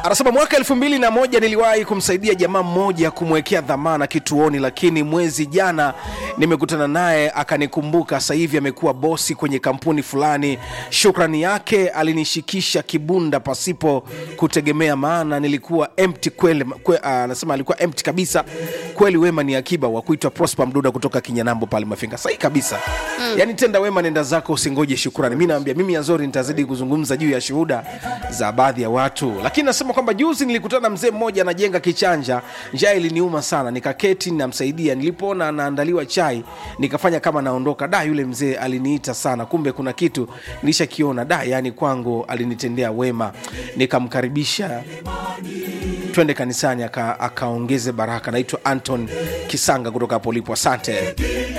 anasema mwaka elfu mbili na moja niliwahi kumsaidia jamaa mmoja kumwekea dhamana kituoni, lakini mwezi jana nimekutana naye akanikumbuka. Sasa hivi amekuwa bosi kwenye kampuni fulani. Shukrani yake alinishikisha kibunda pasipo kutegemea, maana nilikuwa empty kweli. Kwe, ah, anasema alikuwa empty kabisa kweli. Wema ni akiba wa kuitwa Prosper Mduda kutoka Kinyanambo pale Mafinga. Sahi kabisa mm. Yani tenda wema, nenda zako, usingoje shukrani. Mi naambia mimi Azori nitazidi kuzungumza juu ya shuhuda za baadhi ya watu, lakini nasema kwamba juzi nilikutana na mzee mmoja anajenga kichanja. Njaa iliniuma sana, nikaketi namsaidia. Nilipoona anaandaliwa chai, nikafanya kama naondoka. Da, yule mzee aliniita sana, kumbe kuna kitu nilishakiona. Da, yani kwangu alinitendea wema, nikamkaribisha twende kanisani, aka- akaongeze baraka. Naitwa Anton Kisanga kutoka hapo ulipo, asante.